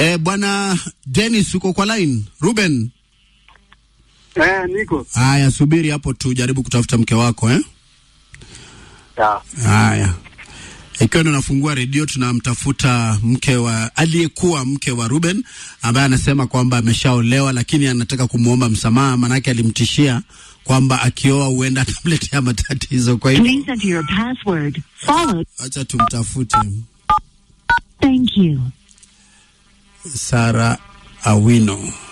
Eh, bwana Dennis uko kwa line? Ruben. Eh, niko. Haya, subiri hapo tujaribu kutafuta mke wako eh? Ya. Haya, ikiwa ndo nafungua redio, tunamtafuta mke wa aliyekuwa mke wa Ruben ambaye anasema kwamba ameshaolewa, lakini anataka kumwomba msamaha, manake alimtishia kwamba akioa huenda atamletea matatizo. Kwa hivyo Please enter your password. Followed. acha tumtafute Thank you. Sara Awino.